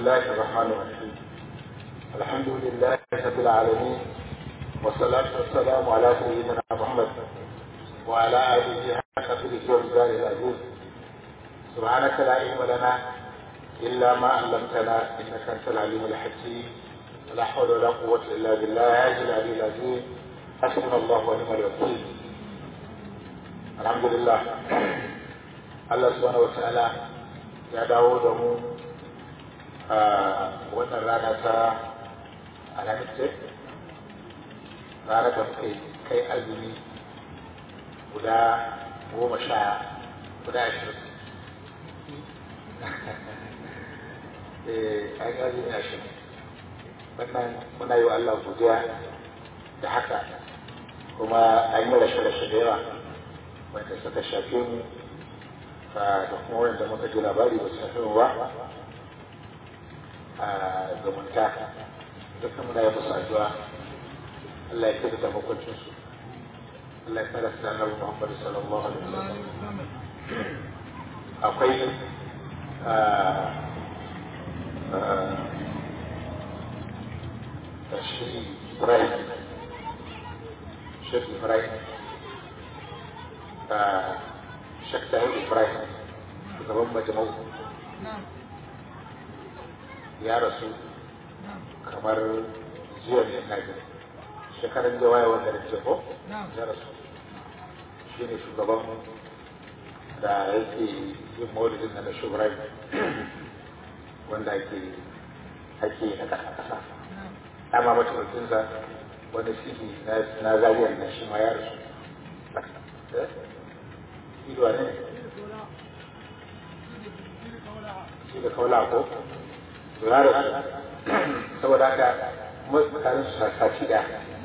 الله الرحمن الرحيم الحمد لله رب العالمين والصلاة والسلام على سيدنا محمد وعلى آله حق قدره ومقداره العزيز سبحانك لا علم لنا إلا ما علمتنا إنك أنت العليم الحكيم لا حول ولا قوة إلا بالله العلي العلي العظيم حسبنا الله ونعم الوكيل الحمد لله Allah subhanahu wata'ala ya dawo da mu a wannan rana ta alhamis ce rana da muka kai azumi guda goma sha guda ashirin eh an yi azumi ashirin wannan muna yi wa Allah godiya da haka kuma an yi rashe-rashe da yawa wanda suka shafe mu da kuma wanda muka ji labari ba su fi ba a zumunta dukkan muna yi musu addu'a Allah ya kira da makwancin su Allah ya kira su da Annabi Muhammad sallallahu alaihi wasallam akwai shi Ibrahim Sheikh Ibrahim Sheikh Tahir Ibrahim shugaban majamau ya rasu kamar jiya ne na gani shekaran da waya wanda da ko ya rasu shi ne shugaban da yake yin maulidin na shugaban wanda ake ake na kasa kasa dama mataimakinsa wani sihi na zariyar na shi ma ya rasu ido ne shi da kaula ko to ya rasu saboda haka mutanen su sasaci da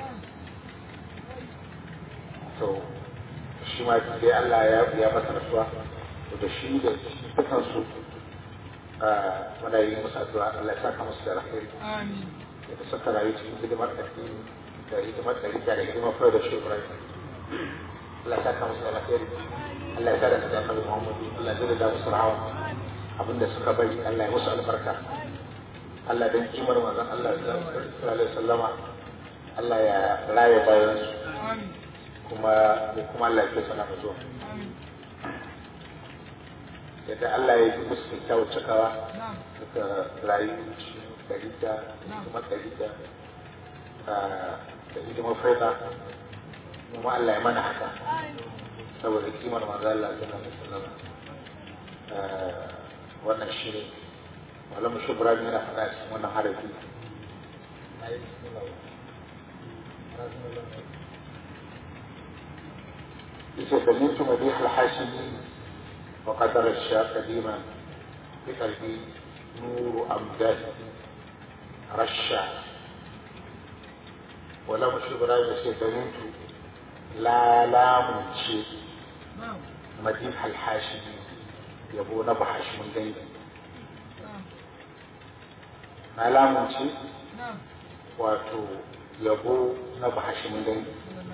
to shi ma sai Allah ya ya masa rasuwa to da shi da dukkan su muna yi musu addu'a Allah ya saka musu da alheri amin da suka rayu cikin hidimar addini da hidimar da da hidimar fara da shi Allah ya saka musu da alheri Allah ya sada da Annabi Muhammad Allah ya da musu rahawa abinda suka bari Allah ya musu albarka Allah dan kimar manzon Allah sallallahu alaihi wasallama Allah ya raye bayan su kuma kuma Allah ya kesa na zuwa yadda Allah ya yi musu kyakkyawar cikawa suka rayu dari da kuma dari da da hidimar faida kuma Allah ya mana haka saboda kimar manzo Allah sallallahu alaihi wasallam wannan shi ne malam shubra yana faɗa cikin wannan harafi yace sami'tu madih al-hashimi wa qadara ash-shaq qadiman fi qalbi nur amdad rasha wala shubra yace sami'tu la lamunce madih al-hashimi yabo na bahashimin dangi na lamunce wato yabo na bahashimin dangi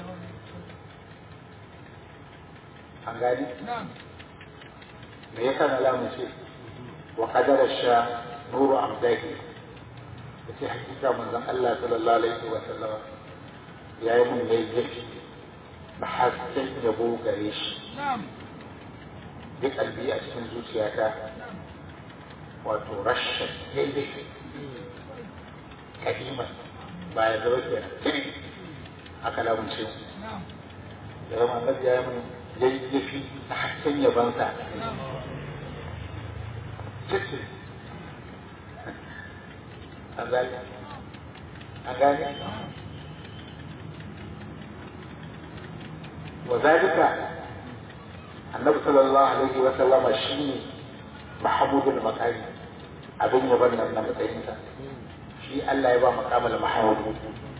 an gani me yasa na lamunce wa kadara sha nuru amdahi da ce hakika manzon Allah sallallahu alaihi wa sallama ya yi mun yayi yafi da hasken yabo gare shi bi kalbi a cikin zuciyata wato rashin daidai kadima ba ya zama ke aka lamunce da zama annabi ya yi mun yayyafi ta hasken yabansa cikin an gane an gane wa zalika annabi sallallahu alaihi wa sallama shine mahamudul makari abin yaban nan na matsayinsa shi Allah ya ba makamal mahamud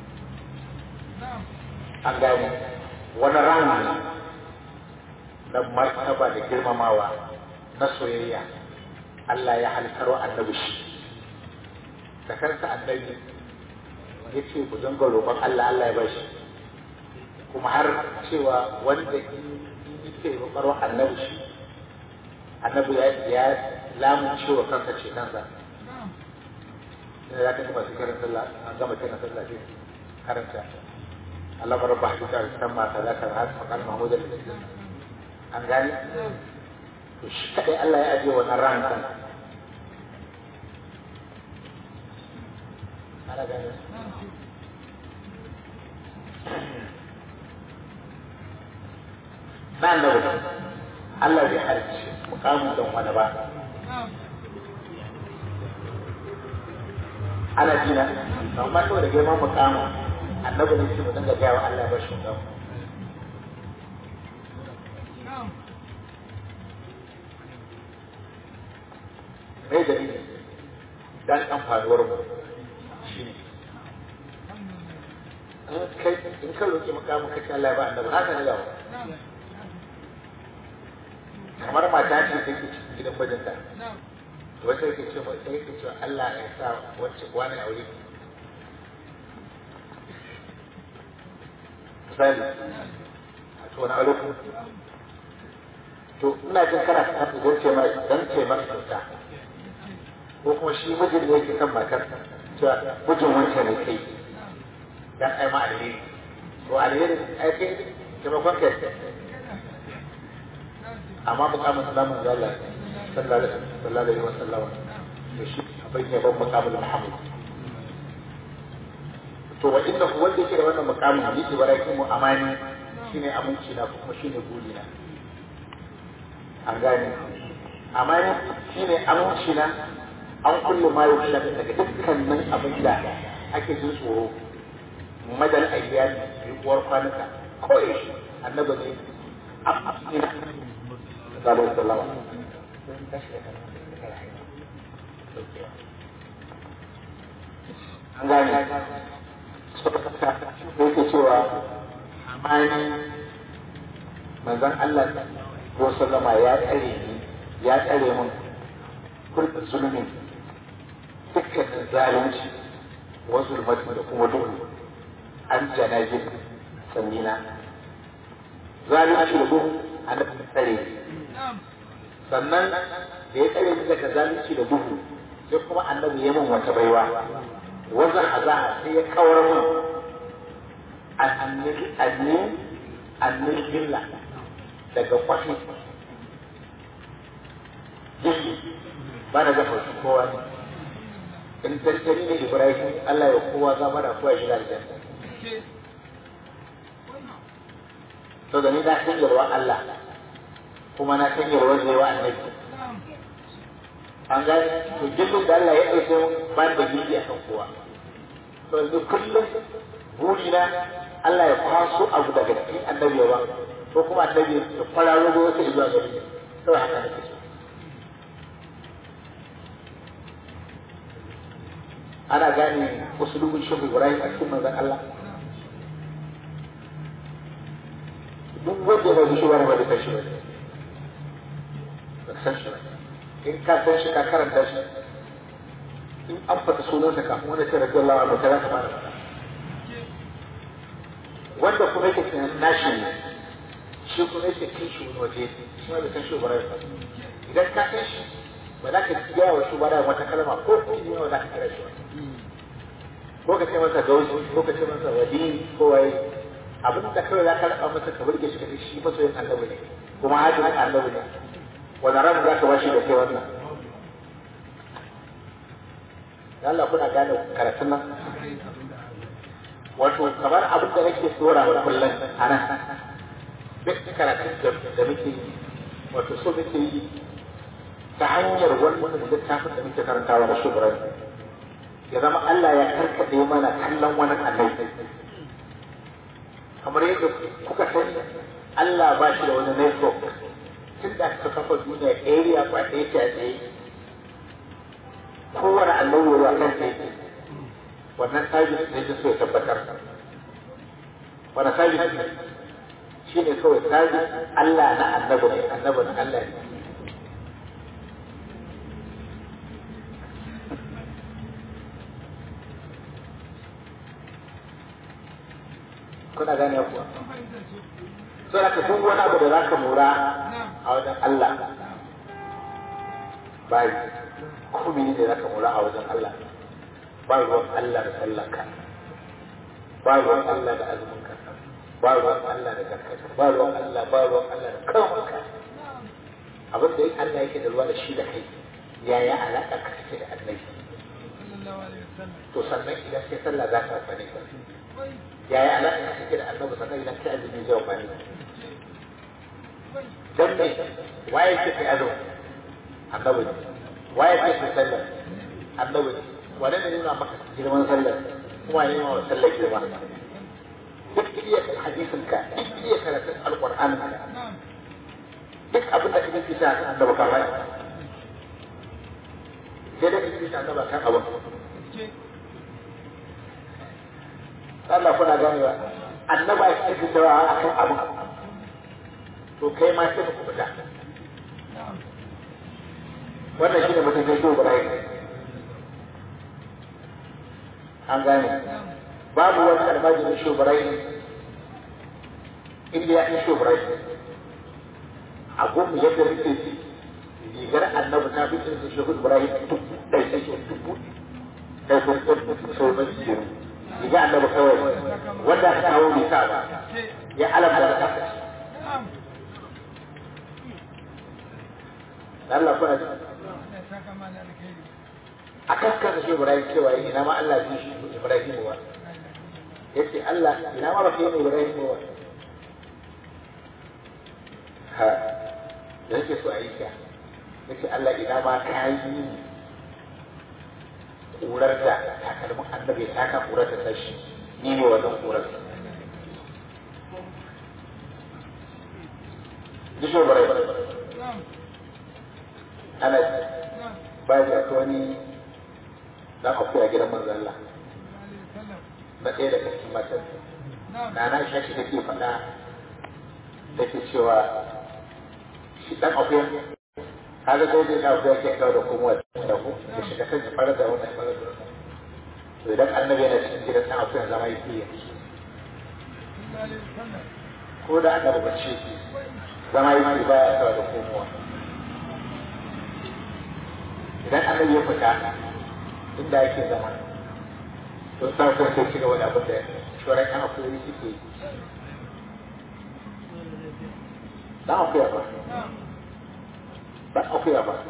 an gane wani rami na martaba da girmamawa na soyayya Allah ya halittarwa annabi shi da kansa annabi ya ce ku dinga roƙon Allah Allah ya bashi kuma har cewa wanda in yake roƙarwa annabi shi annabi ya ya lamun cewa kansa ce kansa sai ya kaji masu kiran sallah an gama kiran sallah sai karanta Allah rabba hakika san ma kaza kaza har fa kalma mahmud da an gani to shi kadai Allah ya ajiye wannan ran kan ana gani nan da wuce Allah bai halicci mukamin don wani ba ana jina amma saboda girman mukamin annabi ne shi mu dinga gaya wa Allah ba shi mukamin mai dalili dan amfanuwar mu shi ne in ka roƙi mukamin kake Allah ya ba annabi haka ne yawa kamar mata ce take cikin gidan mijinta wata yake ce mai sai yake cewa Allah ya sa wacce wani aure misali a to na aure to ina jin kana ta haka don ce mai don ce masa kyauta ko kuma shi mijin ne yake kan matar cewa mijin wancan ne kai dan ai ma alheri to alheri ai kai taimakon kai amma mukamin salamun zalla sallallahu alaihi wasallam da shi bai ne ban mukamin muhammad to wa inda ku wanda yake da wannan mukamin ni ibrahim mu amani shine aminci na kuma shine guri na an gane amani shine aminci na an kullu ma yusha daga dukkanin abin da ake jin tsoro madal ayyami yuwar kwanuka ko yaushe annabi ne sallallahu alaihi wasallam an gane yake cewa amani manzon Allah ko sallama ya tsare ni ya tsare mun kullu zulmi dukkanin zalunci wa zulmati da kuma duhu an janajin sannina zalunci da duhu a nufin tsare sannan da ya tsare ni daga zalunci da duhu sai kuma annabi ya min wata baiwa wazan azaha sai ya kawar min annin annin billa daga kwafi jiki ba na zafa su kowa ne in tattali ne ibrahim allah ya kowa zama da kowa shiga aljanna to da ni na san yarwa allah kuma na san yarwa zai wa annabi an gani to jirgin da Allah ya ɗauke ba da gindi a kan kowa to yanzu kullum buri na Allah ya kwaso abu daga cikin annabi ba ko kuma annabi ya kwararo ga wata zuwa gari kawai haka nake so ana gane usulubin shehu Ibrahim a cikin manzon Allah duk wanda ya bai shi wani ba da kashi ba ba san shi ba in ka san shi ka karanta shi in an fata sunansa kafin wanda ce rabbi Allah ba ta za ka fara faɗa wanda kuma yake tunanin nashi ne shi kuma yake kai shi wani waje shi ma bai san shi bara ba idan ka san shi ba za ka gaya wa shi bara wata kalma ko ko ne ba za ka kira shi ko ka ce masa gausi ko ka ce masa wadi ko waye abin da kawai za ka raba masa ka burge shi ka ce shi masoyin annabi ne kuma hajjin annabi ne wani ran za ka bashi da kai wannan Allah kuna gane karatun nan wato kamar abin da nake tsora wa kullum a nan duk karatun da muke yi wato so muke yi ta hanyar wannan littafin da muke karantawa da shugaban ya zama Allah ya karkaɗe mana kallon wani annabi kamar yadda kuka sani Allah ba shi da wani network tun da aka kafa duniya area ba ɗaya ce a tsaye kowane annabi ya kan tsaye wannan sabis ne ta so ya tabbatar wani sabis ne shi ne kawai sabis Allah na annabi ne annabi na Allah ne kuna gane kuwa sai aka duk wani abu da za ka mura a wajen Allah bai kuma ne za ka mura a wajen Allah ba ruwan Allah da sallanka ba ruwan Allah da azuminka ba ruwan Allah da zakka ba ruwan Allah ba ruwan Allah da kawanka abin da Allah yake da ruwa da shi da kai yaya alaƙa ka take da annabi to sannan idan sai sallah za ka amfani ka yaya alaƙa ka take da annabi sannan idan kai azumi zai amfani ka dan ne waye ke kai azumi annabi ne waye ke kai sallah annabi ne wane ne nuna maka girman sallah kuma ne ma sallah girma duk iya hadisin ka duk iya karatun alƙur'anin ka duk abin da kake fita kan annabi ka bai sai da kake fita annabi kan abin Allah kuna ganewa annaba ya kake fitawa akan abin to kai ma sai ku fita wannan shine mutum kai dogo rai an gane babu wani almajirin shubarai inda ya fi shubarai a gun yadda muke ji rigar annabi ta fi cin shi hudu ibrahim dubu ɗai sai shi dubu ɗai sun sun sau na jikin riga annabi kawai wanda aka kawo bai sa ba ya alamta da kasa Allah kuna ji a kaskasa shi ibrahim cewa ina ma Allah zai shi ibrahim ba yace Allah ina ma ba kai ne ibrahim ba ha da yake so a yi ka yace Allah ina ma ka yi ƙurar da takalmin annabi ta ka ƙurar da tashi ni ne wannan ƙurar Jisho barai ana ba ya ta wani dan akuya gidan manzon Allah na ɗaya daga cikin matan na na shashi take faɗa take cewa shi dan akuya kaga sai dai na akuya ke kawo da kuma da ku da shiga kan fara da wannan fara da to idan annabi yana cikin gidan dan akuya zama yake yi ko da annabi bace zama yake ba ya kawo da komowa idan annabi ya fita inda yake zama to sa ko sai ci gaba da abin da shoran yan akuyoyi suke yi dan akuya ba dan akuya ba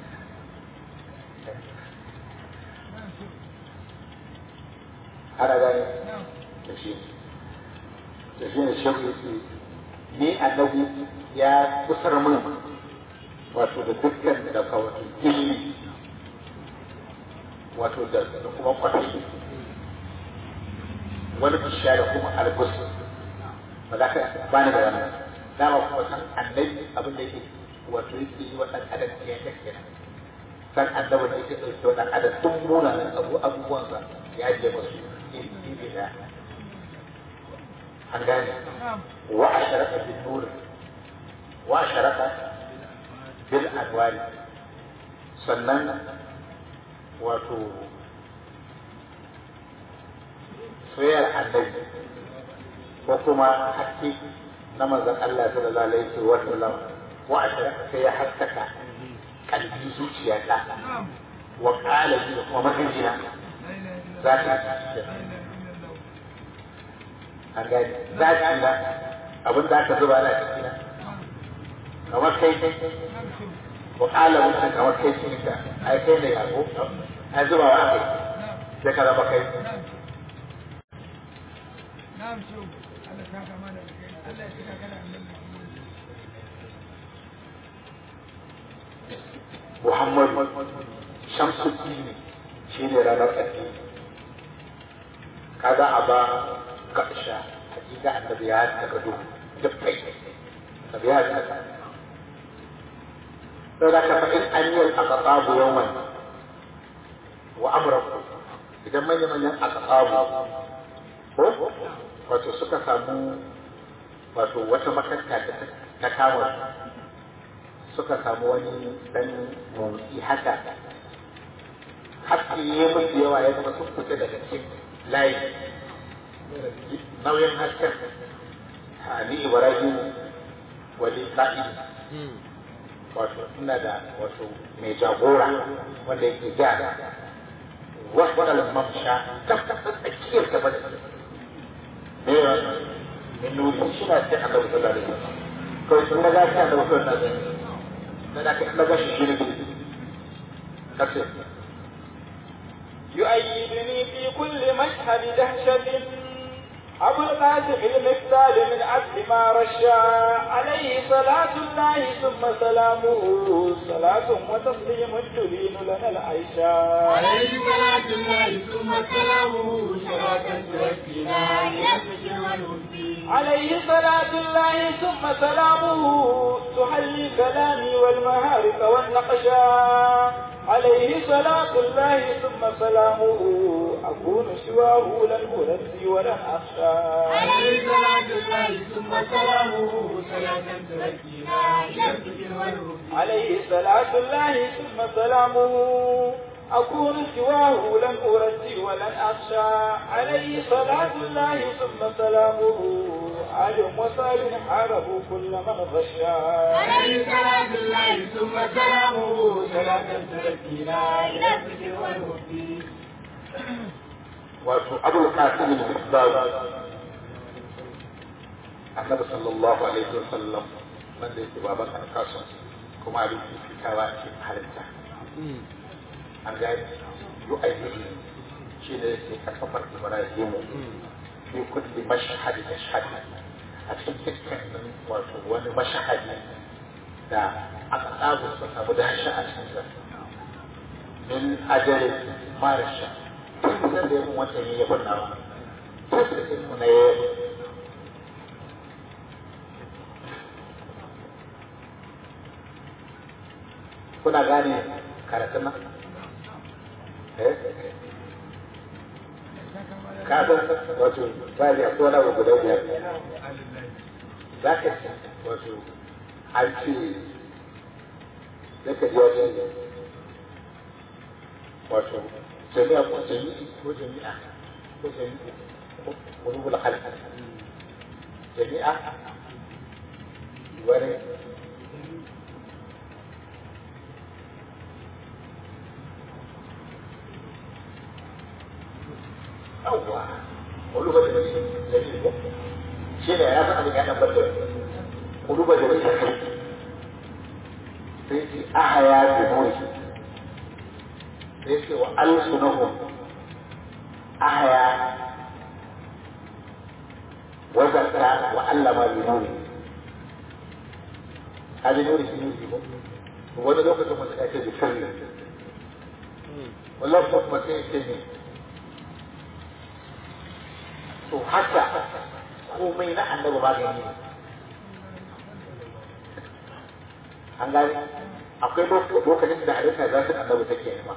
ana gane da shi da shi ne shekku yake ni annabi ya kusar min wato da dukkan da wato gilli wato da kuma kwafi wani bishiya da kuma albus ba za ka ba ni da wannan dama kuma san annabi abin da yake wato yake yi wa ɗan adam ya ta kenan san annabi da yake ɗauke wa ɗan adam duk munanan abu abubuwansa ya je masu iri da an gane wa a sharaka bin nur wa a sharaka bil anwari sannan wato soyayyar annabi ko kuma haske na manzon Allah sallallahu alaihi wa sallam wa ashraka sai ya haskaka kalbi zuciyata wa qala bi kuma mahajina zaka an gani zaka na abin da aka zuba na cikin kamar kai wa qala mutum kamar kai cikin ka ai kai ne ya ko ai zuba wa kai sai ka zama kai na'am shi Allah ta kama da kai Allah ya cika kana annabi Muhammad Shamsuddin shi ne ranar addini kaga a ba kaɗasha hakika annabi ya taka duhu dukkai annabi ya taka sai da ka fa'in an yi al-aqabu yawman wa amraku idan manya-manyan aqabu ko wato suka samu wato wata makanta da ta kama suka samu wani dan motsi haka haske ya musu yawa ya zama sun fita daga cikin layi nauyin hasken ni ibrahim wani sa'id wato ina da wato mai jagora wanda yake ja wasu al-mamsha ta ta tsakiyar ta bada me ya min nuri shi na sai Allah sallallahu alaihi wasallam kawai sun ga ta da wasu na zai da da ka ga shi ne kace يؤيدني في كل مشهد دهشة أبو القاسم المثال من عبد ما رشا عليه صلاة الله ثم سلامه صلاة وتسليم تبين لنا العيشا عليه صلاة الله ثم سلامه صلاة تركنا إلى الذكر والهدي عليه صلاة الله ثم سلامه تحلي كلامي والمهارق والنقشا عليه صلاة الله ثم سلامه أكون سواه لن أرسي ولن أخشى عليه صلاة الله ثم سلامه صلاة تركنا إلى الذكر والهدي عليه صلاة الله ثم سلامه أكون سواه لن أرسي ولن أخشى عليه صلاة الله ثم سلامه آل وصال حاربوا كل من غشا عليه صلاة الله ثم سلامه صلاة تركنا إلى الذكر والهدي wato abul qasim al-isbab annabi sallallahu alaihi wasallam wanda yake baban alkasun kuma abin fitawa a cikin halitta an gani yu ayyuhi shi ne yake karfafar ibrahimu fi kulli mashhad mashhad a cikin dukkan wato wani mashahadi da aka tsago su samu dashi a cikin sa min ajali marasha tun da ya mun wancan ya yabon nawa tun da ya mun ya yabon kuna gane karatun nan eh ka san wato ba da akwai wani abu guda biyar za ka ci wato an ce zaka ji wajen wato jami'a ko jami'i ko jami'a ko jami'i ko rubul halka jami'a wani yawwa wani ba da jami'i ko shi ne ya san abin ya tabbatar da wani ba da jami'i sai ce ahaya bi muri sai ce wa alsunahum ahaya wa zakka wa allama bi nuri hadi nuri shi nuri ko wani lokacin mutum ya ce bi sirri wallahi kuma sai ce ne to haka komai na annabi magani ne an gani akwai lokacin da hadisa za su annabi take nema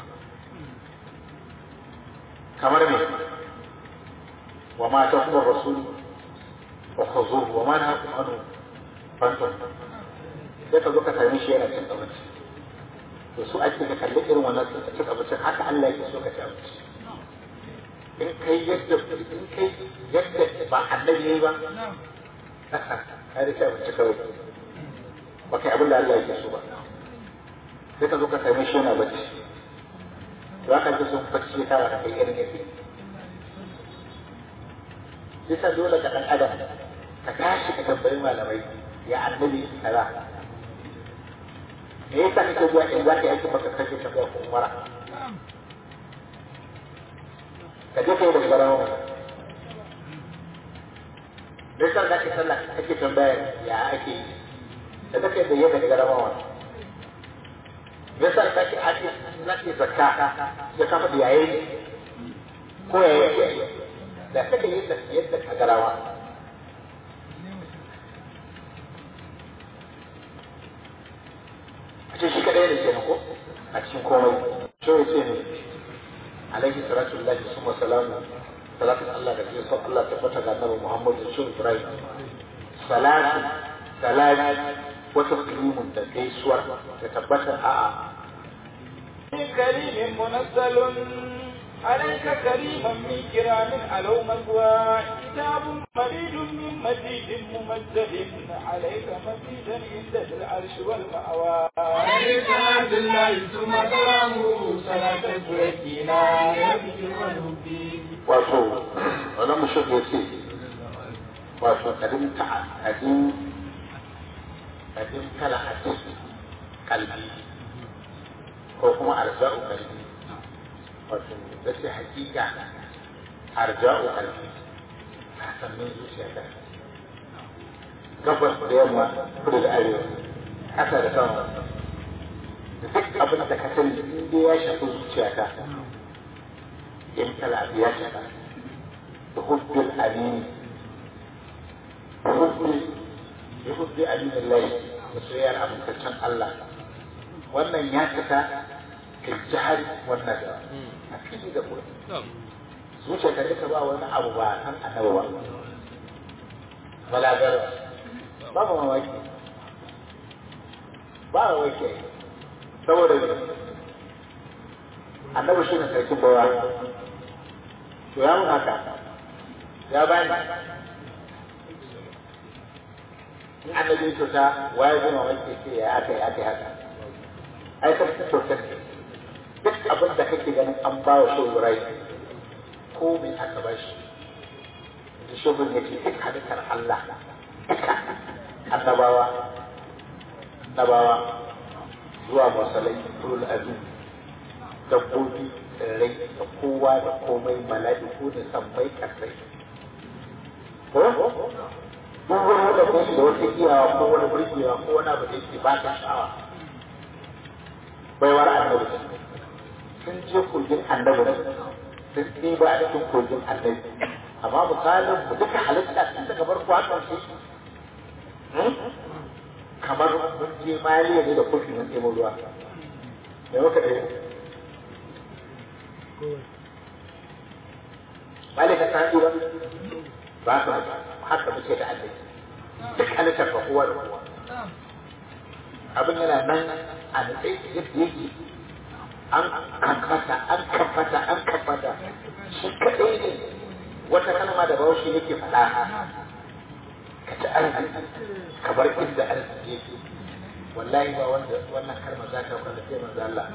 kamar me wa ma ta kuma rasul wa khuzuhu wa ma nahakum anhu fantum sai ka zo ka same shi yana cin abinci to su ake ka kalli irin wannan cin abincin haka Allah yake so ka ci abinci in kai yadda in kai yadda ba annabi yayi ba kai da ci abinci kawai ba kai abin da Allah yake so ba sai ka zo ka same shi yana bacci za ka ji sun bacci ya kara kai irin yake bisa dole ka dan adam ka tashi ka tambayi malamai ya annabi kaza me yasa kake zuwa in za ka yi aiki baka kake tafiya ko umara ka je ka yi da garawa me yasa za ka sallah kake tambaya ya ake yi da kake da yadda garawa me yasa kake ake nake zakka ya kafa da yayi ko yayi da kake yadda yadda ka garawa a ce shi kadai ne kenan ko a cikin komai shi ya ce ne alaihi salatu lillahi summa salamu salatin Allah da jiya Allah tabbata ga Annabi Muhammad da shi Ibrahim salatu salati wata kalimun da gaisuwar da tabbatar a'a كريم منزل عليك كريما من كرام علو مثوى كتاب مديد من مجيد ممجد عليك مزيدا عند ذي العرش والمأوى عليه صلاة الله ثم سلامه صلاة تزكينا يبكي ونبي wato wani mushaf ya ce wato kadin ta kadin kadin kala hadisi kalbi ko kuma arja'u kalbi wato da ce hakika arja'u kalbi ta sannan zuciya ta gabas da yamma kudu da arewa ƙasa da sama da duk abin da ka sani inda ya shafi zuciya ta امتلأ بيدك بحب الأمين بحب بحب أمين الله وسيار أبو كتشان الله wannan ya cika ka jihar wannan da a fili da kuma zuciya ka duka ba wani abu ba san annabi ba balagar ba ba mamaki ba mamaki saboda annabi shi ne sarkin bawa to ya mun haka ya bani in annabi ya kyauta waye zai mamaki ce ya aka yi aka yi haka ai ta fi kyautar ne duk abin da kake ganin an ba wa shi wurai ko me aka ba shi da shubin ya ce duk halittar Allah duka annabawa annabawa zuwa masalai turul azim dabbobi tsirrai da kowa da komai mala'iku da sammai kasai ko duk wani wanda ko da wata iyawa ko wani burgewa ko wani abu da yake ba ta sha'awa baiwar annabi sun je kogin annabi sun ɗiba a cikin kogin annabi amma misalin mu duka halitta tun daga farko har ƙarshe kamar mun je maliya ne da kofi mun ɗebo ruwa me muka ɗaya malika ta ba ba ka haka muke da Allah duk halittar fa kowa da kowa abin yana nan a nutse yadda yake an kamfata an kamfata an kamfata shi kaɗai ne wata kalma da bawashi yake faɗa ka ci arziki ka bar inda arziki yake wallahi ba wanda wannan kalmar za ta kwanda sai manzo Allah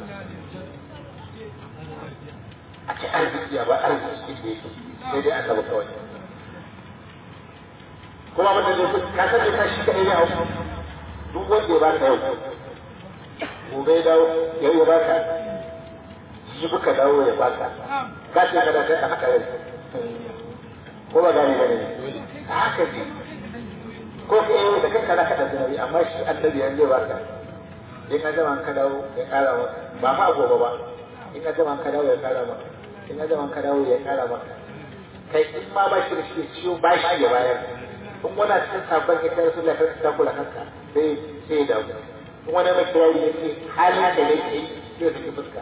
a ci arziki ya ba arziki inda yake sai dai annabi kawai kuma abin da zai ka san da shi kadai ne a duk wanda ya baka yau gobe ya dawo yau ya baka jibi ka dawo ya baka ka ce ka da kai haka yau ko ba gane gane haka ne ko ka yi da kanka zaka da zinabi amma shi annabi yanzu ya baka in ka zama ka dawo ya kara maka ba ma gobe ba in ka zama ka dawo ya kara maka in ka zama ka dawo ya kara maka kai in ma ba shi da shi ciwo ba shi ya bayar in wani cikin sabon ya kai rasulullah kan ta kula kanka sai sai da in wani mai kirari ya ce halin da yake yi sai da fuska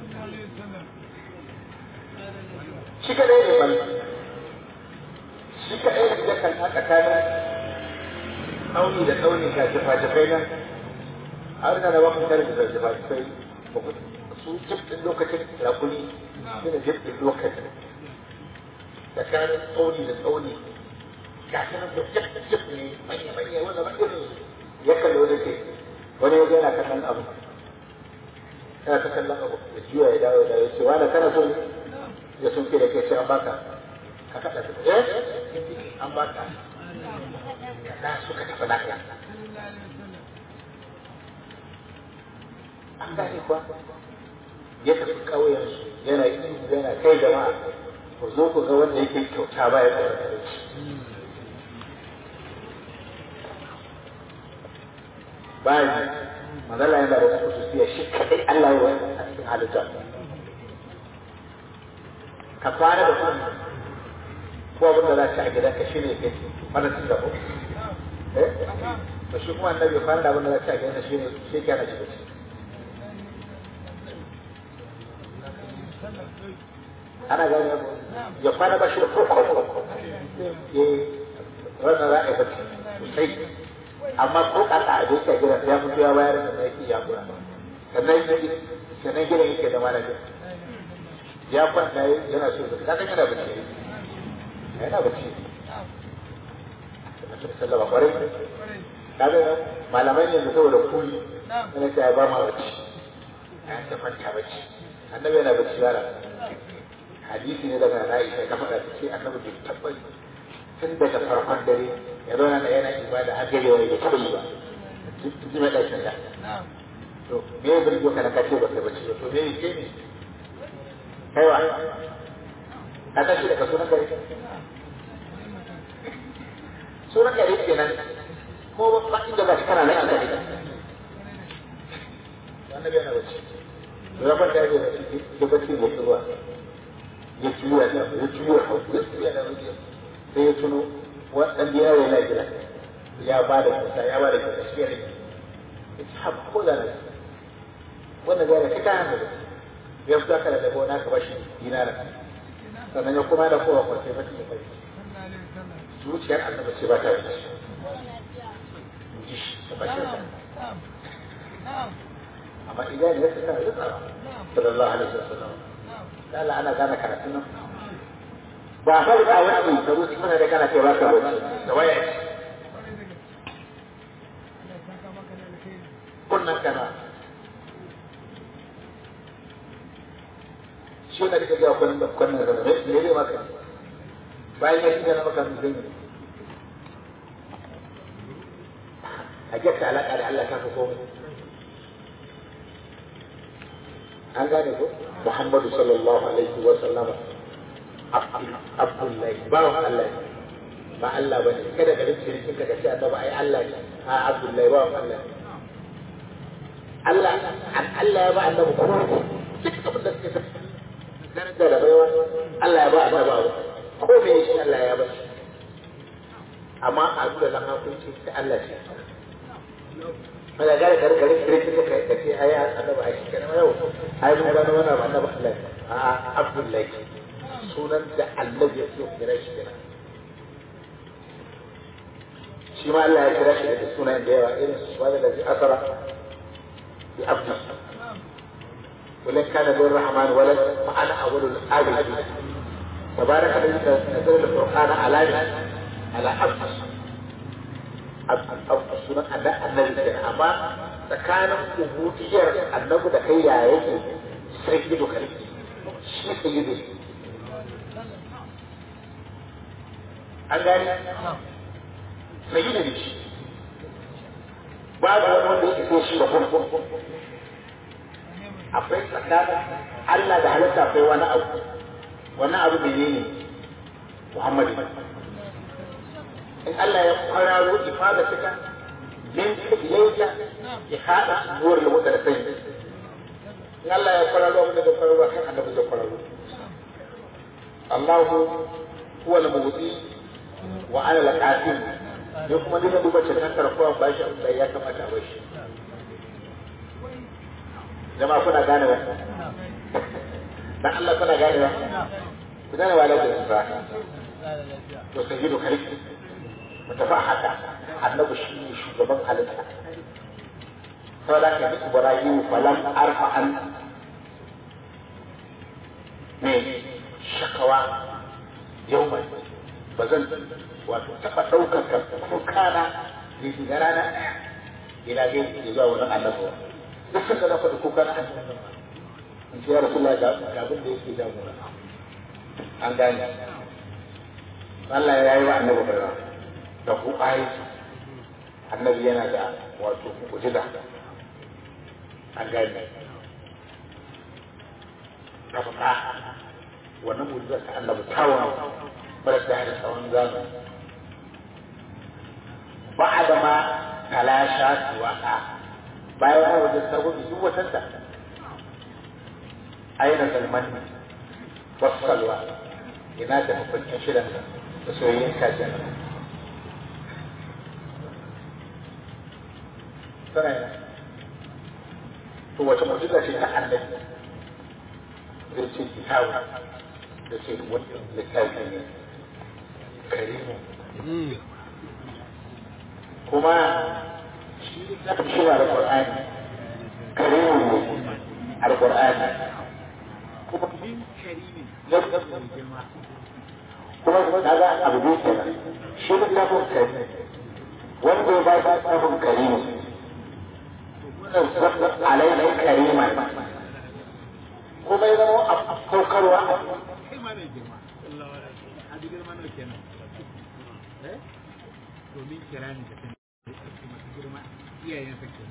shi kadai ne ban shi kadai ne da kan tsakanin tsauni da tsauni ga jifa-jifai nan a wani na wakon tare da jifa-jifai su jifin lokacin rakuni su ne jifin lokacin tsakanin tsauni da tsauni ga shi nan jif jif ne manya-manya wanda ba irin ya kalli wani ke wani ya yana kallon abu yana ta kallon abu da juya ya dawo da ya ce wani kana so ya sun ke da ke ce an baka ka kaɗa su eh an baka da suka tafi lafiya an gane kuwa ya tafi ƙauyensu yana ihu yana kai jama'a ku zo ku ga wanda yake kyauta ba ya tsoron talauci bayan manzala yana da wasu kusurciya shi kaɗai Allah ya wani a cikin halitta ka kwana da kuma ko abin da za ka a gidanka shi ne ke mana cin gaba eh to shi kuma annabi kwana da abin da za ka a gidanka shi ne shi ke ana shiga ana gani ya kwana ba shi da koko eh wannan za a yi bacci sosai amma ko kaka a doka gidan ya mutu ya bayar da yake ya kura sannan sannan gidan yake da malamin ya kwanta yana so da kaga yana bacci yana bacci sallama kwarai kaga malamai ne da saboda kuli yana ta ba ma bacci ya ta kwanta bacci annabi yana bacci yara hadisi ne daga Aisha ta faɗa ta ce annabi bai tabbata tun daga farkon dare ya zauna da yana ibada har gare wani da taɓa yi ba ji mai ɗakin da to me ya birgo ka na kace ba kai bacci ba to me ke ne kai wa ka tashi daga sunan gari sunan gari kenan ko ba inda ba shi kana nan a gari annabi yana bacci to ya kwanta ya da bacci ya ruwa ya juya da ya juya ya juya da sai ya tuno waɗanda yaro yana gida ya ba da kyauta ya ba da kyauta shi ya rage ya ci haɓa ko da na wannan zai da kai kayan da ya fita ka da dabo na ka bashi dinara sannan ya kuma da kowa kwace ba ta bai zuciyar annabi ce ba ta yi ji shi ta bashi amma idan ya tsaya ya tsara sallallahu alaihi wasallam Allah ana gane karatun nan ba har a wani da rusi mana da kana kai ba ka bacci da waya kunnan kana shi na da kaga kunnan da kunnan da ne ne ne maka bayan ya shiga na maka zai a getta alaka da Allah ta fi komai an gane ko Muhammadu sallallahu alaihi wa sallama Abdullahi bawan Allah ne ba Allah bane kada ka rinci rikin ka ce annabi ai Allah ne a Abdullahi bawan Allah ne Allah Allah ya ba annabi kuma duk abin da suke tafi daraja da baiwa Allah ya ba annabi abu ko me shi Allah ya ba amma a duk da hakunci sai Allah ce Mala gare gare gare gare gare kai ka ce ai annabi ai shi kenan yau ai mun gano wannan annabi Allah a Abdullahi sunan da Allah ya so kira shi kenan shi ma Allah ya kira shi da sunan da yawa irin su wanda da asara bi abdi ولن كان للرحمن ولد فأنا أول الآبدين تبارك الذي نزل القرآن على على عبد sunan annabi kenan amma tsakanin ubudiyar annabi da kai ya yake sai gido kare shi sai gido an gani sai gido ne shi babu wani wanda yake so shi da kuma akwai tsakanin Allah da halitta akwai wani abu wani abu menene Muhammadu in Allah ya kwararo ifada suka min ilayka ya hada nuwar da wata da sai in Allah ya kwararo abin da kwararo kan annabi zai kwararo Allahu huwa al-mubdi wa ana al-qasim ne kuma duka duba cikin tarkuwa ba shi abin da ya kamata a bashi jama'a kuna gane ba dan Allah kuna gane ba ku gane wa lafiya ba to sai gido kare mutafa haka annabi shi ne shugaban halitta sau da ka bi ibrahim falam arfa an ne shakawa yau mai ba zan wato taɓa ɗaukar ka kukana ne shi na rana ɗaya ina ga yi zuwa wani annabi duk sun ga na faɗi kukana in ce ya rasu ga abin da yake jagora an gane Allah ya yi wa annabi bayani da ku ayi annabi yana da wato mu'jiza an gane da fata wannan mu'jiza ta annabi tawon mara da da tsawon zamani ba da ma talasha siwaka bayan ya wajen sarwabi duk watanta aina zalman wasu salwa ina da mafarkin shirin da soyayyen kajin tana yana to wace mu'jiza ce ta annabi zai ce kitabu da ce wannan littafi ne karimu kuma shi littafin shi alƙur'ani karimu ne alƙur'ani kuma kuma na ga abu biyu kenan shi littafin kari wanda ya ba shi littafin kari ne alaihi karima kuma ya zama a saukarwa a domin kira ne da masu girma iyayensa ke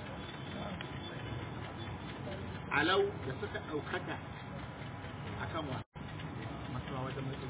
alau da suka ɗaukaka a kan wa masuwa wajen mutum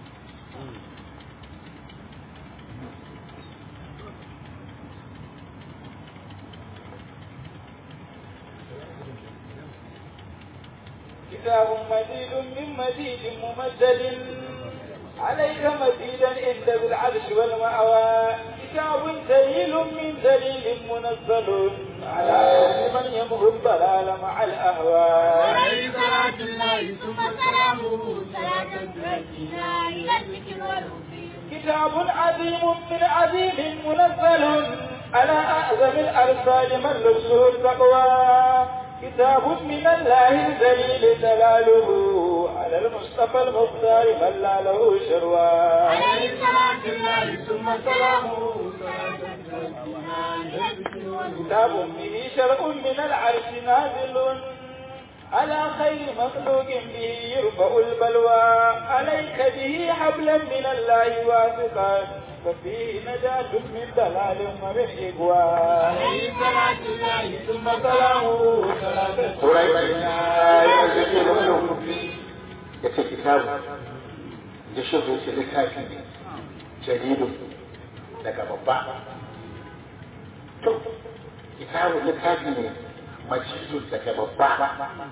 كتاب مزيد من مزيد ممدد عليك مزيدا عند ذي العرش والمأوى كتاب دليل من دليل منزل على من يمحو الضلال مع الأهواء عليه صلاة الله ثم سلامه صلاة تؤدينا إلى الذكر والوفي كتاب عظيم من عظيم منزل على أعظم الأرسال من لبسه التقوى كتاب من الله الذليل دلاله على المصطفى المختار من لا له شروى عليه صلاة الله ثم سلامه صلاة تؤدينا إلى الذكر والوفي كتاب به شرع من العرش نازل على خير مخلوق به يرفع البلوى عليك به حبلا من الله واثقا ففيه نجاة من دلال ومن إغواء عليه صلاة الله ثم سلامه صلاة turai ya zake wani ya ce kitabu ya shigo ce littafi ne jaridu daga babba to kitabu littafi ne majidu daga babba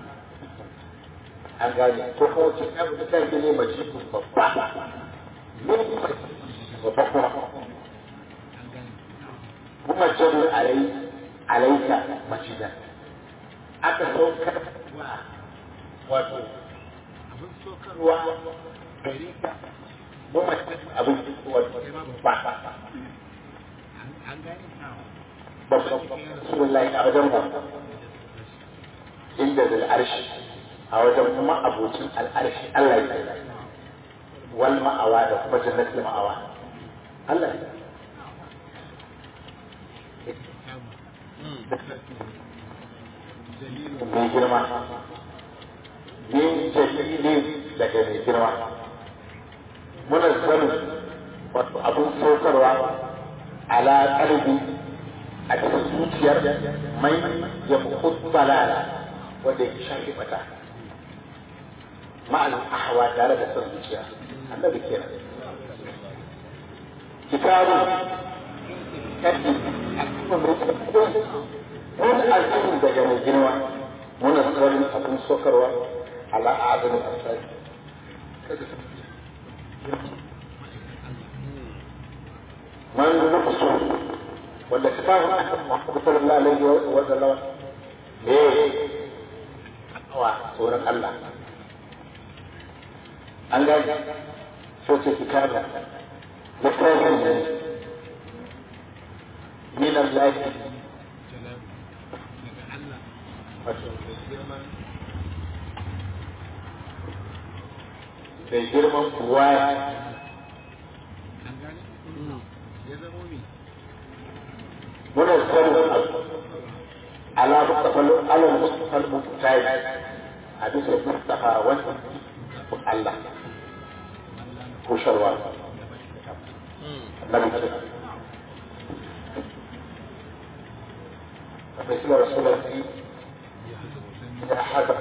an gane ko kuma kitabu littafi ne majidu babba min babba kuma kuma jadu alai alaika majidan aka saukar wa wato abin sokarwa ruwa gare ka kuma abin wato ba an gane babban rasulullahi a wajen ba inda da al'arshi a wajen kuma abocin al'arshi Allah ya tsaye wal ma'awa da kuma jannatul ma'awa Allah ya mai girma min jalilin daga mai girma muna zanin wato abin saukarwa ala kalbi a cikin zuciyar mai ya kuɗu balala wanda ya shafi mata ma'al ahwa tare da son zuciya annabi kenan kitabu kaddi wani alfahari daga mai girma muna tsarin abin sokarwa ala azumin asali man nufi so wanda kitabun akan Muhammadu sallallahu alaihi wa sallam me wa tsoron Allah an gani so ce kitaba littafin ne min Allah wato da girman kuwa an gane ya zamo me muna sanin ala mustaqal ala mustaqal mutayi a bisa mustafa wanda Allah ko sharwa annabi ce مثل رسول الله إذا حدث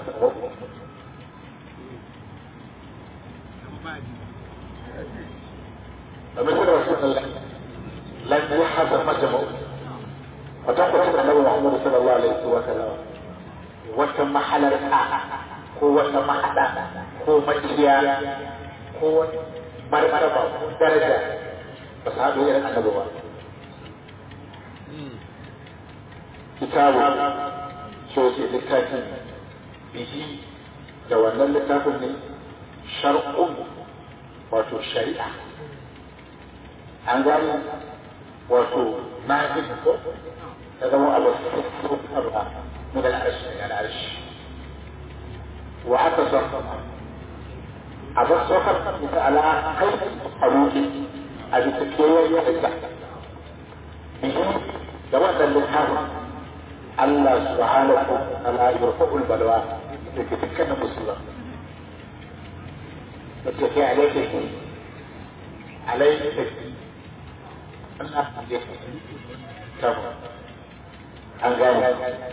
فمثل رسول الله لم يحدث مجمع وتقول النبي محمد صلى الله عليه وسلم wata mahalarta ko wata mahada ko maciya ko marmaraba ko daraja ba su haɗu irin annabi ba kitabu so ce littafin bihi da wannan littafin ne shar'un wato shari'a an gani wato na ko ta zama abu من العرش من العرش وعكس a bar saukar ita ala kai a ruɗe a bisa kewayen yadda bihi da wannan littafin Allah subhanahu wa ta'ala yurfa'ul balwa da ke dukkanin musulman da ke kai alaikaki alaikaki Allah ya tabu an gane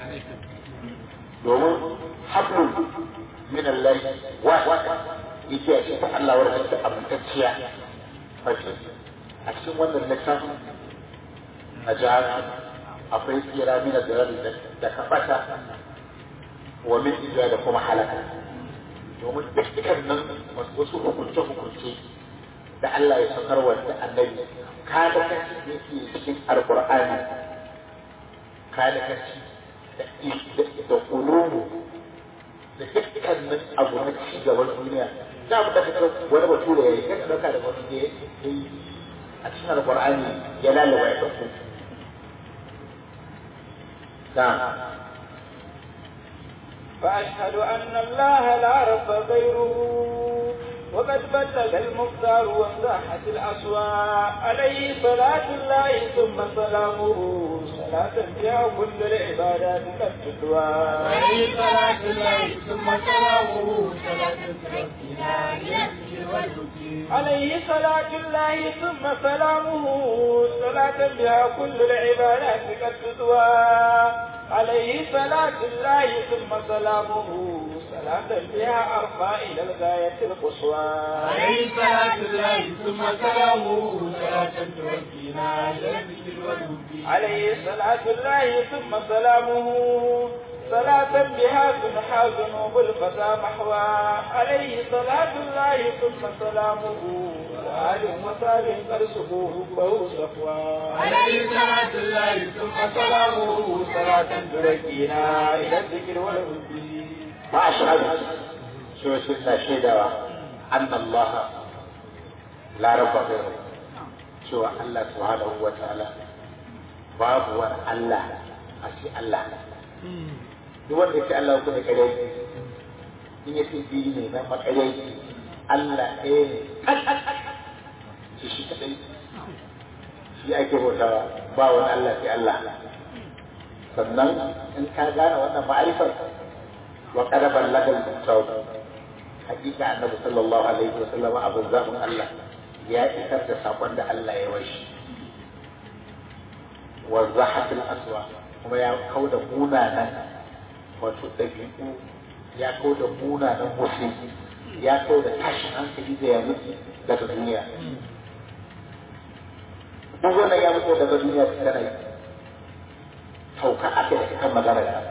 domin hablun min Allah wa yake a cikin Allah wadda take amintacciya fashe a cikin wannan littafin a jihar akwai tsira min da da kafata wa min ija da kuma halaka domin dukkan nan wasu hukunce hukunce da Allah ya saukar wa da annabi kada kaci da yake cikin alqur'ani kada kaci da ulumu da dukkanin abu na ci gaban duniya za mu daga wani bature ya yi kai ɗauka da wani ya yi a cikin alƙur'ani ya lalaba ya ɗauko فأشهد أن الله لا رب غيره وقد بدل المختار وانزاحت الأصوات عليه صلاة الله ثم سلامه صلاة فيها كل العبادات قد تتوى عليه صلاة الله ثم سلامه صلاة تركنا لنفسه والوكيل عليه صلاة الله ثم سلامه صلاة بها كل العبادات قد تتوى عليه صلاة الله ثم سلامه صلاة بها أرفع إلى الغاية القصوى عليه صلاة الله ثم سلامه صلاة تركنا لنفسه والوكيل عليه صلاة الله ثم سلامه صلاة بها تنحى ذنوب الفتى محوى عليه صلاة الله ثم سلامه وآل وصال قد سقوه فهو صفوى عليه صلاة الله ثم سلامه صلاة تركينا إلى الذكر والهدي وأشهد شو سنة شيدوا أن الله لا رب غيره شو الله سبحانه وتعالى باب الله أشي الله duk wanda ke Allah kuma kare in ya ce biyu ne na makare Allah ɗaya ne shi shi kadai shi ake bautawa ba wani Allah sai Allah sannan in ka gane wannan ma'arifar wa qadaban lakal mutawab hakika annabi sallallahu alaihi wa sallam abun zafin Allah ya isar da sakon da Allah ya washi wa zahatul aswa kuma ya kauda munanan wato ɗabi'u ya kau da munanan musu ya kau da tashin hankali da ya mutu daga duniya duk wannan ya mutu daga duniya su tana yi sauka aka da kan magana da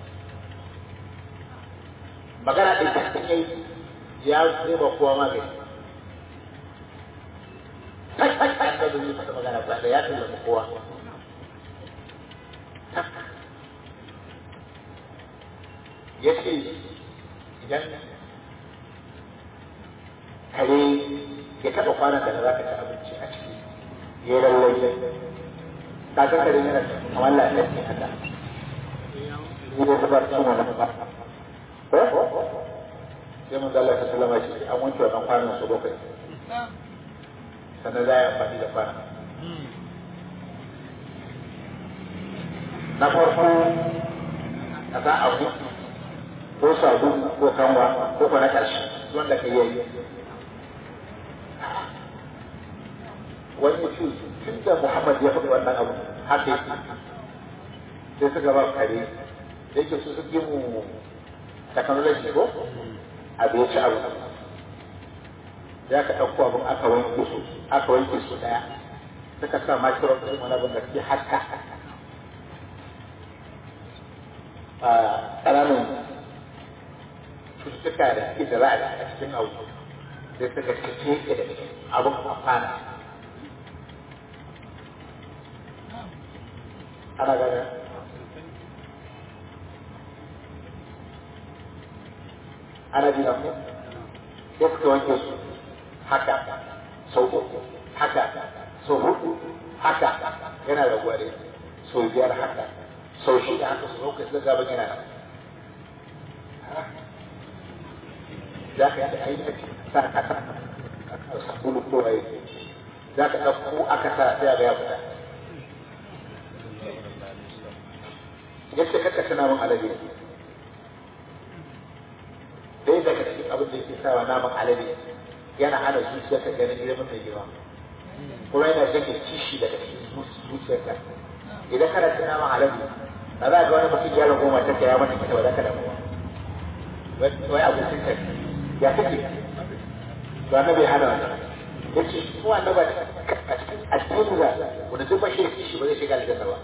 magana ɗin ta kan yi ya ba kowa magani an da duniya ta magana ba da ya tallata kowa ya ce idan kare ya taɓa kwanan da za ka ci abinci a ciki ya yi lallai kakan kare yana kamar lafiyar ne haka ni da zubar cin wani ba sai mun zalla ta salama shi an wanke wannan kwanan su bakwai sannan za a yi amfani da kwanan na farko a sa abu ko sabu ko kanwa ko ko na ƙarshe wanda ka yi wani mutum tun da Muhammad ya faɗi wannan abu haka yake sai suka ba kare da yake su suke mu technology ko abu ya ci abu ya ka ɗauko abin aka wanke su aka wanke su ɗaya suka sa micro ɗin wani abin da ke haka a ƙananan cututtuka da suke da ra'ayi a cikin abu sai suka ce teke da abin amfana ana gane ana jina ko sai suka wanke su haka sau uku haka sau hudu haka yana da gware sau biyar haka sau shida haka su zo kai su gaban yana nan za ka yi da ainihin sa kasa sabulu ko ai za ka ɗauko aka sa sai ga ya fita yace kaka tana min alade dai daga cikin abin da yake sawa naman alade yana hana zuciyarka ganin girman mai girma kuma yana jage kishi daga cikin zuciyarka idan kana cin naman alade ba za ga wani mutum ya rago mata ka ya mata kita ba za ka damu ba wai abincin ka ya kake ba na bai hana wani ya ce mu annaba a cikin addini da wanda duk bashi da kishi ba zai shiga aljanna ba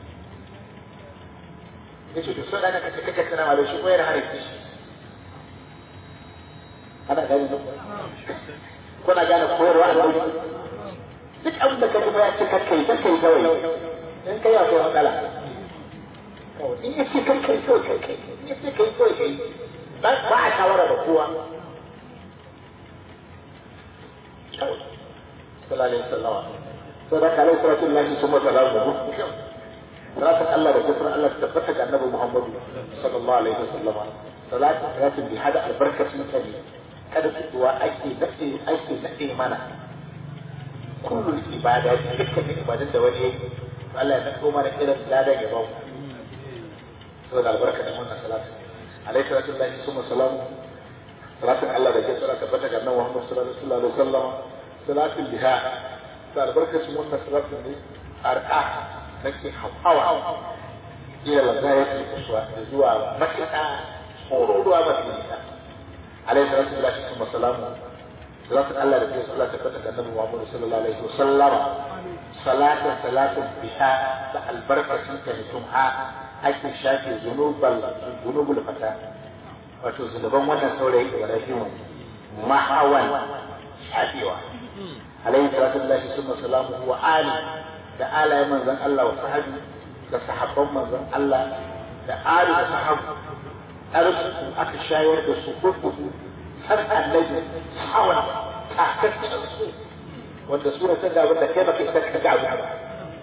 ya ce to so ɗana ka ce kake tana ma da shi ko yana hana kishi ana gane ne kuna gane koyarwa a duk abin da ka ji ya ce kakkai kakkai kawai in kai akwai matsala in ya ce kakkai kawai kakkai in ya ce kai kawai kai ba a shawara da kowa sallallahu alaihi wasallam sai da kalai sallallahu alaihi wasallam salatin Allah da kufar Allah ta tabbata ga annabi Muhammad sallallahu alaihi wasallam salatin salatin bi hada albarkacin ta ne kada fitowa ake nade ake nade mana kullum ibada dukkan ibadan da wani yake Allah ya nado mana irin ladan ya ba mu saboda albarka da wannan salatin alaihi salatu lillahi summa salamu salatin Allah da kufar tabbata ga annabi Muhammad sallallahu alaihi wasallam salatin biha da albarkacin wannan salatin ne arqa nake hawa ila lazayat kuswa da zuwa matuƙa tsororuwa mafi nisa alaihi salatu lillahi summa salamu salatin Allah da kai sallah tabbata ga Annabi Muhammad sallallahu alaihi wasallam salatan salatin biha da albarkacin ta mutum ha ake shafe zunubal zunubul fata wato zunuban wannan saurayi Ibrahim mahawan shafewa alaihi salatu lillahi summa salamu wa ali da alayen manzon Allah wa sahabi da sahabban manzon Allah da ali da sahabu arsu aka shayar da su kurkuku har annabi hawan takaccen su wanda sura ta gaba da kai baka isa ka ga abu ba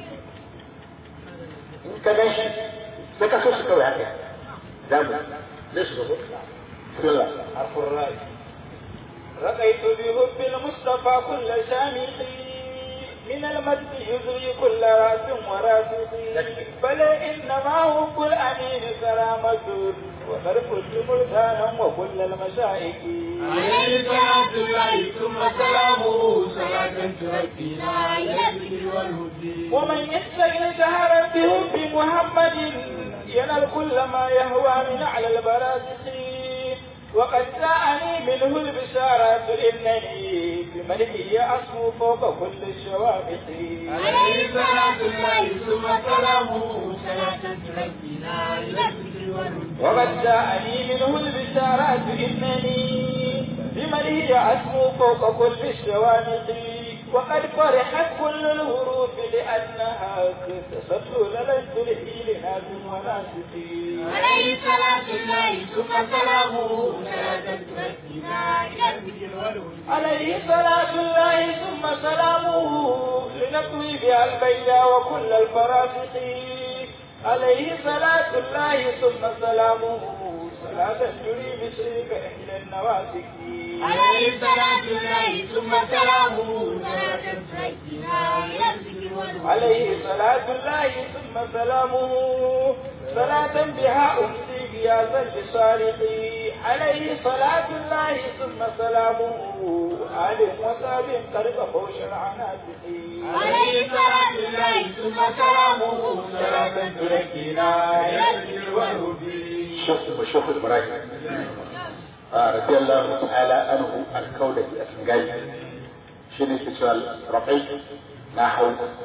in ka gan shi sai ka so shi kawai haka zamu zai su gaba bismillah harfin rai رقيت بحب المصطفى كل شامخ من المجد يزري كل راس وراسخ بل انما حب الامين كرامة وقد كنت ملتانا وكل المشائك عليه صلاة الله ثم سلامه صلاة تركينا إلى الذكر والهدي ومن يستغل جهرا بحب محمد ينال كل ما يهوى من على البرازخ وقد جاءني منه البشارات إنني بملكه أصفو فوق كل الشوابق عليه صلاة الله ثم سلامه صلاة تركينا إلى الذكر والهدي وقد جاءني منه البشارات إنني بملكه أصفو فوق كل الشوابق وقد فرحت كل الهروب لأنها اكتسبت لست لحيل ناس وناسقين عليه صلاة الله ثم سلامه صلاة تركينا إلى الذكر والهدي عليه صلاة الله ثم سلامه لنطوي بها البيداء وكل الفرافق عليه صلاة الله ثم سلامه صلاة تري بشرك إحدى النواسك عليه صلاة الله ثم سلامه صلاة تركينا إلى الذكر والهدي عليه صلاة الله ثم سلامه صلاة بها أمسي غياثا لصالحي عليه صلاة الله ثم سلامه آل وصاب قد فوش العناسق عليه صلاة الله ثم سلامه صلاة تركينا إلى الذكر والهدي شيخ شيخ ابراهيم آه رضي الله تعالى عنه الكولة الاسنجاي شنو تسال رقي نحو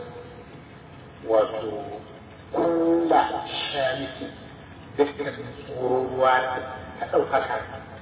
wato kulla shamiki dukkan tsoruwa ta ɗaukaka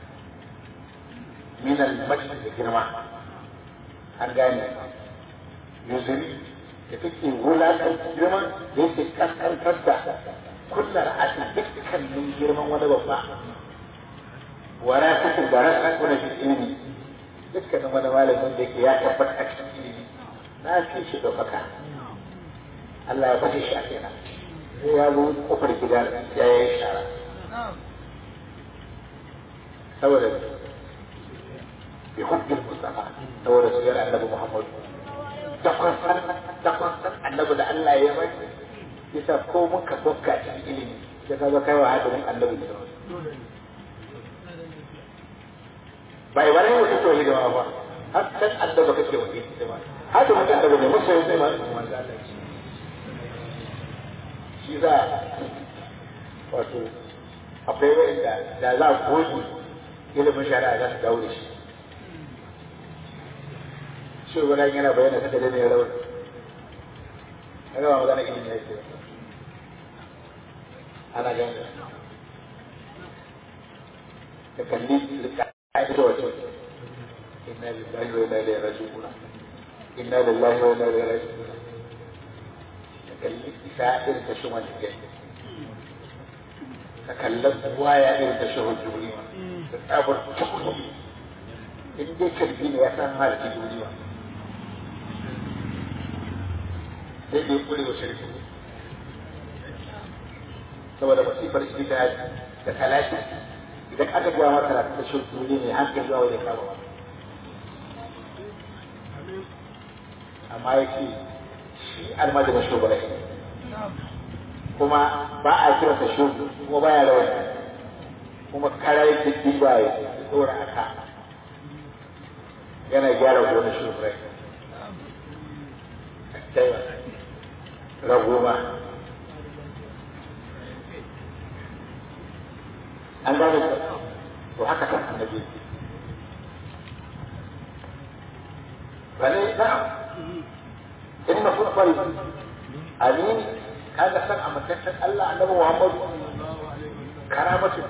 minal majid da girma an gane yuzuri da take wulaƙar girma da yake ƙasƙantar da kullar asin dukkanin girman wani babba wara cikin da rasa kuna fi ilimi dukkanin wani malamin da ke ya tabbata a cikin ilimi na fi shi ɗaukaka Allah ya fashe shi a kenan sai ya zo kofar gida ya yi shara saboda bi hukmin mustafa saboda su yana annabi muhammadu da kwansan da kwansan annabi da Allah ya bai yasa ko mun ka dokka cikin ilimi sai ka ga kai wa hadirin annabi da bai wani wani to hidima ba har san annabi kake wa hidima hadirin annabi ne musa yi ma shi za wato akwai wanda da za a goge ilimin shari'a za su dawo da shi shi wani yana bayyana ta da ne rawar kaga ba magana ilimi ne ke ana gani ka kalli ka'ida wace inna lillahi wa inna ilaihi raji'un inna lillahi wa inna ilaihi raji'un ka kalli isa irin ta shi wani ke ka kallon waya irin ta shi hujjuri da tsabar tukuri in dai kalbi ne ya san harki duniya sai dai kure wa shirki saboda masifar shi ta da talaki idan aka gaya maka na ta shirki ne mai hankali zuwa wani kama ba amma ya ce shi almajirin shugaba ne kuma ba a kira ta shugu kuma ba ya rawar kuma karai da diba ya tsora a ka yana gyara gonar shugaba ragoma an gane to haka kan annabi bane na in na kuma fari amin kaga san a matakan Allah annabi Muhammad karamatu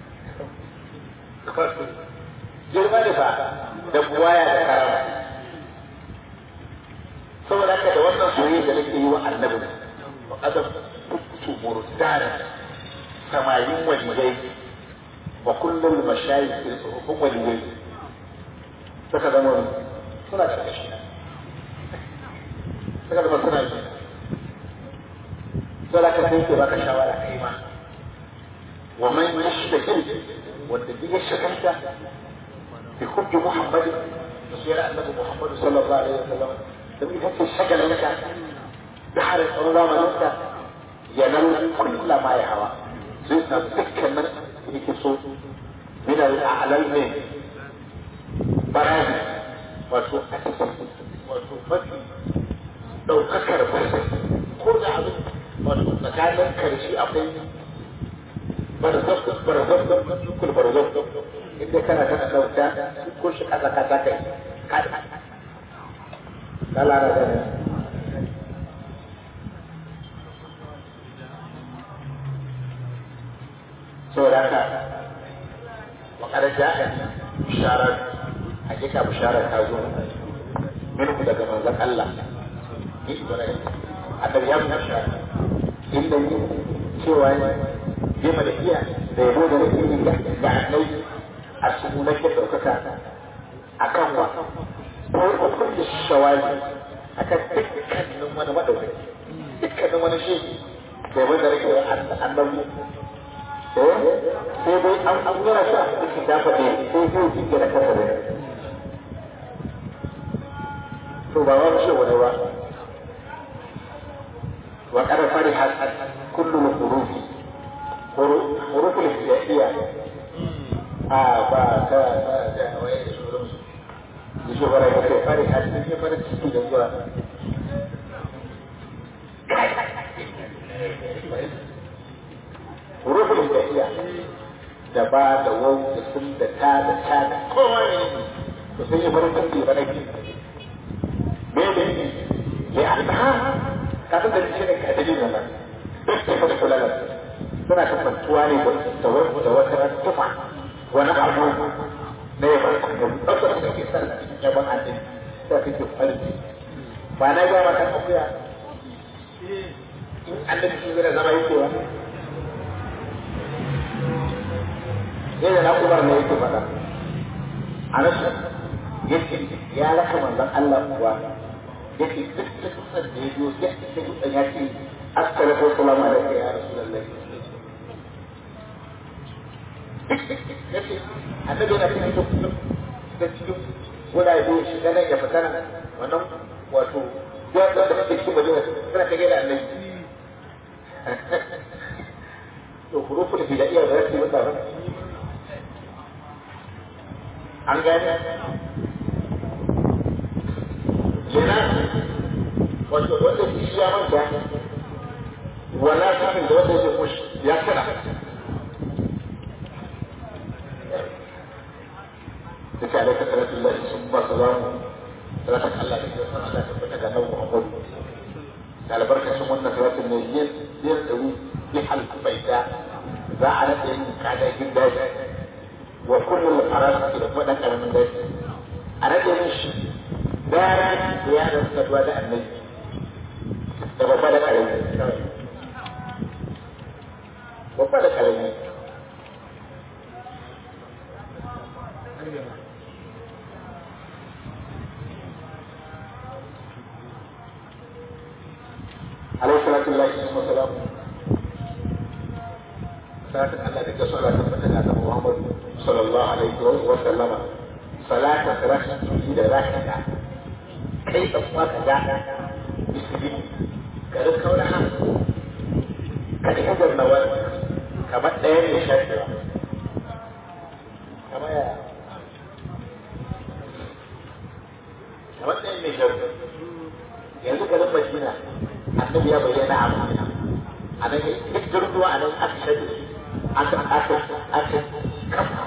girma ne ba da buwaya da karama saboda haka da wannan soyayya da nake yi wa annabi wa qadam kuntu murdana samayin waliyai wa kullum mashayikh fil suhufin waliyai suka zama suna karkashi suka zama suna yi sai da ka sai ke baka shawara kai ma wa man yashtaki wanda duk ya shakanta bi hubbi muhammadin da suyar annabi muhammadu sallallahu alaihi wasallam da ita ce shagalinka da har tsaro zamaninka ya nan kulla ma ya hawa zai samu dukkanin yake so min al'alal ne barazi wato a cikin wato mafi ɗaukakar barsa ko da abin wato tsakanin karshe akwai barzak barzak kul barzak inda kana kana dauka ko shi kasa kasa kai kada kala da da saboda haka wa kada ja'a bisharar hakika bisharar ta zo minhu daga manzon Allah ni Ibrahim annabi ya mu bishara inda ni cewa yi da iya da yabo da nake yi ga annabi a cikin nake daukaka akan wa ko kullu shawali akan dukkanin wani madaukaki dukkanin wani shi da yabo da nake wa annabi eh sai dai an an gura shi a cikin dafa ne sai zai jike da kasa da to ba wani shi wani ba wa kada fari kullu al-huruf huruf al-hijaiyya a ba ta ta da waye da shurum da shi bara ya kai fari har sai fara ciki da zuwa huruf al-hijaiyya da ba da wau da sun da ta da ta da kowa ne to sai ya fara ciki ba nake me ne ya annaha kafin da shi ne ka dalilin nan duk da fasa kula suna kasantuwa ne da da wata tufa wani abu na ya bar ɗaukar da ke san yaban addini sai kake farin ba na ga maka akuya in annabi shi zai zama yake wa yadda na umar ne yake faɗa a nasu yake ya raka manzon Allah kuwa yake duk da dutsen da ya biyo ya ce dutsen ya ce assalamu wassalamu alaikum ya rasulullah yake annabi yana cikin duk shiga cikin gurabe shiga nan ya fita nan wannan wato yadda da kake cikin madina kana kage da annabi to huruful hidayya da rasu wanda ba an gane yana wato wanda shi ya manta wala kafin da wanda yake kushi ya kana duka alaika salatu Allah sun ba su zamu salatin Allah da ke san Allah tabbata ga nan Muhammad da albarkacin wannan salatin ne yin yin dari bi halku baita za a rage yin kada gida wa kullum faras da kuma dan karamin daji a rage yin shi gara da ya da saduwa da annabi da babba da karami babba da karami عليه الصلاة والسلام صلاة الله ذكر صلاة فتنة محمد صلى الله عليه وسلم صلاة ثلاثة إلى ذاك كيف أصوات ذاك بسبيل كذلك كونها كذلك هذا النوال كما دين يشاهد كما يا كما دين يشاهد yanzu garin Madina annabi ya bayyana a Madina a nan duk jirgin a nan aka shaɗe aka aka aka kafa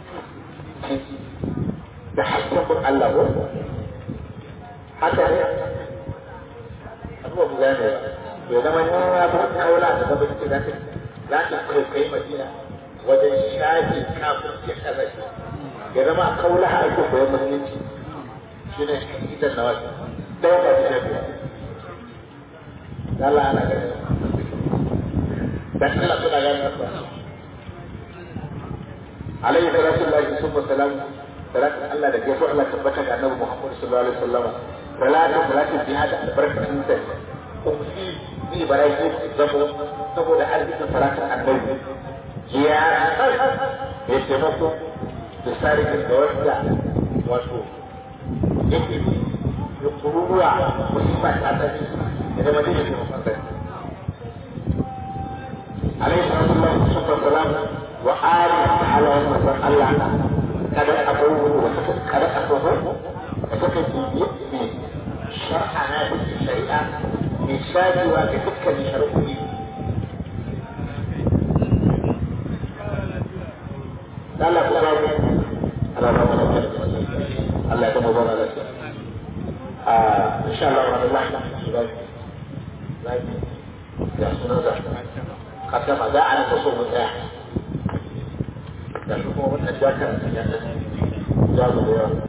da hakkin bin Allah ko haka ne abubuwa mu gane bai zama ya ba kaula da gaba da za ta za ta kai kai Madina wajen shafi kafin ya kaza ya zama kaula a ake koyon musulunci shi ne idan na wasu ɗaya ba ta shafi Allah ana gani dan Allah suna gani ba alayhi salatu lillahi summa salam salatu Allah da gaso Allah tabbata ga Annabi Muhammad sallallahu alaihi wasallam salatu salatu jihad albarkatun ta umsi bi baraki zabo saboda arzikin salatin Annabi ya ya taimako da sarikin da wanda wato yake ya kururuwa musiba ta tafi da madina ke mafasar alaihi salatu wassalam wa ali ta'ala wa sallam Allah kada abubu wa kada abubu da suka bibiye ne shar'ana da shari'a mai shajewa ga dukkanin shari'o'i Allah ku babu Allah ba mu Allah ya kuma ba mu lafiya إن شاء الله رب العالمين ya sunan za ka gama za a nasa so mu tsaya da kuma wannan jakar ya jago da yawa